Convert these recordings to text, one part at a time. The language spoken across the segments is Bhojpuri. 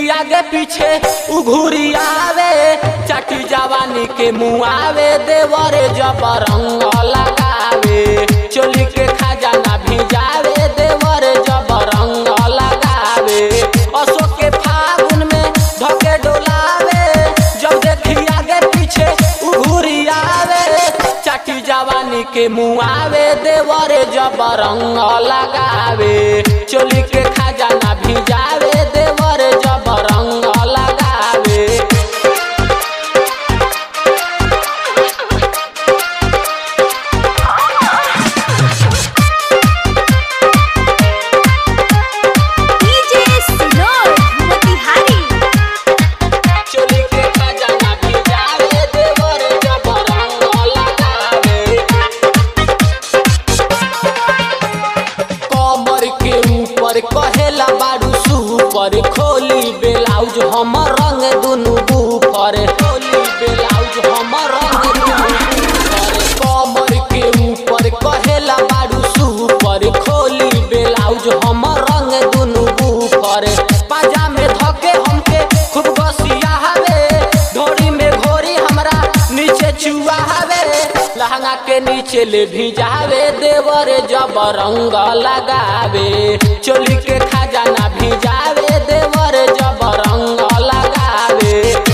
देखी आगे पीछे उघुरी आवे चटी जवानी के मुआवे देवरे जब रंग लगावे चोली के खजाना भिजावे देवरे जब रंग लगावे अशोक के फागुन में धके डोलावे जब देखी आगे पीछे उघुरी आवे चटी जवानी के मुआवे देवरे जब रंग लगावे चोली के खजाना भिजावे देवरे जब रंग लगावे डीजे सिनोर मोतिहारी चोली के खजाना भिजावे देवरे जब रंग लगावे कमर के ऊपर कहेला बारू सुपर खोली ब्लाउज हमर रंग दुनु बूफर खोली ब्लाउज हमर रंग दुनु बूफर कमर के ऊपर कहेला बारू सुपर खोली ब्लाउज हमर रंग दुनु बूफर पाजा में धके हमके खूब गसिया हवे ढोरी में घोरी हमरा नीचे चुआ हवे लहंगा के नीचे ले भिजावे देवरे जब रंग लगावे चोली के खजाना भिजावे देवरे जब रंग लगावे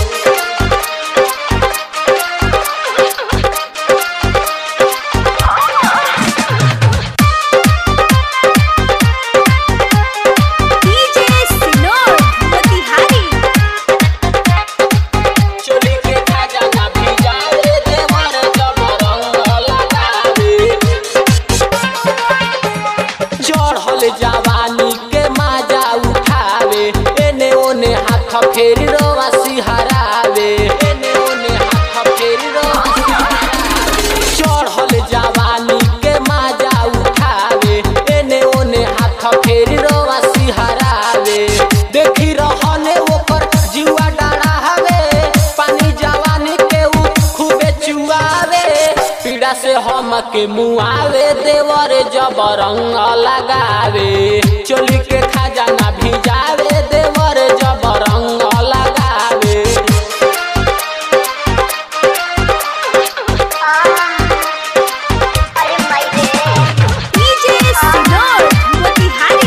डीजे सिनोर मोतिहारी चोली के खजाना भिजावे देवरे जब रंग लगावे चढ़ल जवानी के माजा उठावे एने ओने हाथ फेरी रोवा सिहरावे एने ओने हाथ फेरी रोवा सिहरावे चढ़ल जवानी के माजा उठावे एने ओने हाथ फेरी रोवा सिहरावे देखी रहने ओकर जुआ डाढ़ा हवे पानी जवानी के ऊ खूबे चुआवे पीड़ा से हम के मुआवे देवरे जब रंग लगावे चोली के खजाना भिजावे देवरे जब रंग लगावे डीजे सिनोर मोतिहारी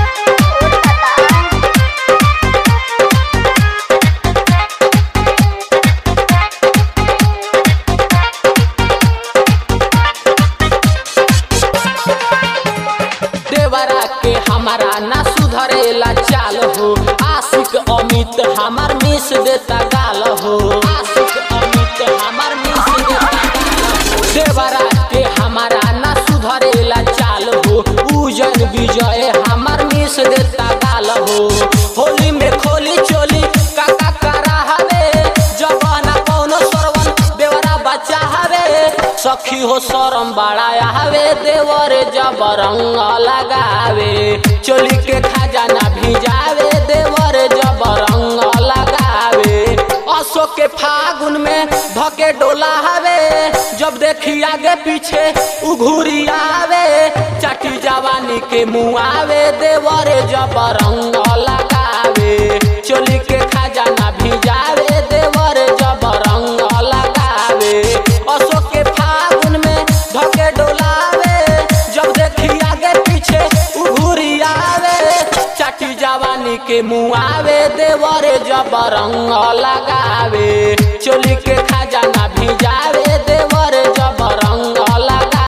देवरा के हमारा ना सुधरेला चाल हो आशिक अमित हमार मिस देता गाल हो आशिक अमित हमार मिस देता गाल हो देवरा के हमारा ना सुधरेला चाल हो उजन विजय हमार मिस देता गाल हो होली में खोली चोली काका करा हवे जवाना कौनो सरवन देवरा बच्चा हवे सखी हो शरम बड़ाया हवे देवरे जब रंग लगावे चोली के खजाना भिजावे देवरे जब रंग लगावे अशोक के फागुन में धके डोला हवे जब देखी आगे पीछे उघुरी आवे चटी जवानी के मुआवे देवरे जब रंग लगावे चोली के खजाना भिजावे देवरे जब रंग लगावे अशोक के फागुन में धके डोलावे जब देखी आगे पीछे उघुरी आवे चटी जवानी के मुआवे देवरे जब रंग लगावे चोली के खजाना भिजा